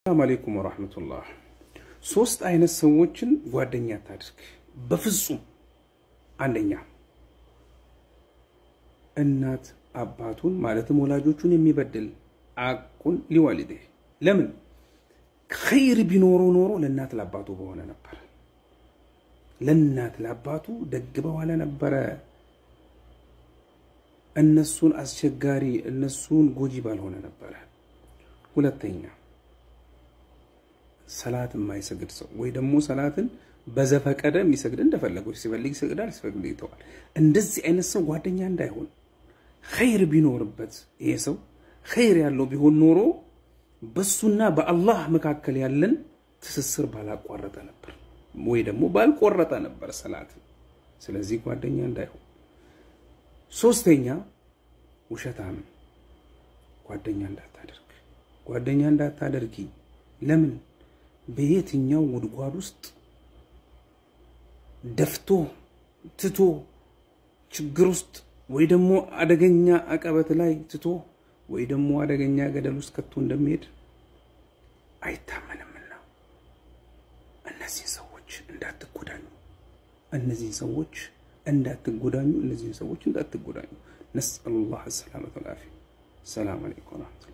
ሰላም አለይኩም ወራህመቱላህ። ሶስት አይነት ሰዎችን ጓደኛ አታድርግ በፍጹም። አንደኛ እናት አባቱን ማለትም ወላጆቹን የሚበድል አቁን ሊዋሊዴ ለምን ኸይር ቢኖሮ ኖሮ ለእናት ለአባቱ በሆነ ነበር። ለእናት ለአባቱ ደግ በዋለ ነበረ። እነሱን አስቸጋሪ እነሱን ጎጂ ባልሆነ ነበረ። ሁለተኛ ሰላት የማይሰግድ ሰው ወይ ደግሞ ሰላትን በዘፈቀደ የሚሰግድ እንደፈለገው ሲፈልግ ይሰግዳል፣ ሲፈልግ ይተዋል። እንደዚህ አይነት ሰው ጓደኛ እንዳይሆን። ኸይር ቢኖርበት ይሄ ሰው ኸይር ያለው ቢሆን ኖሮ በሱና በአላህ መካከል ያለን ትስስር ባላቋረጠ ነበር፣ ወይ ደግሞ ባልቆረጠ ነበር ሰላትን። ስለዚህ ጓደኛ እንዳይሆን። ሶስተኛ ውሸታም ጓደኛ እንዳታደርግ፣ ጓደኛ እንዳታደርጊ። ለምን በየትኛው ጉድጓድ ውስጥ ደፍቶ ትቶ ችግር ውስጥ ወይ ደግሞ አደገኛ አቀበት ላይ ትቶ ወይ ደግሞ አደገኛ ገደል ውስጥ ከቶ እንደሚሄድ አይታመንምና እነዚህን ሰዎች እንዳትጎዳኙ፣ እነዚህን ሰዎች እንዳትጎዳኙ፣ እነዚህን ሰዎች እንዳትጎዳኙ። ነስአሉላህ ሰላመተ ወልዓፊያ። ሰላም አለይኩም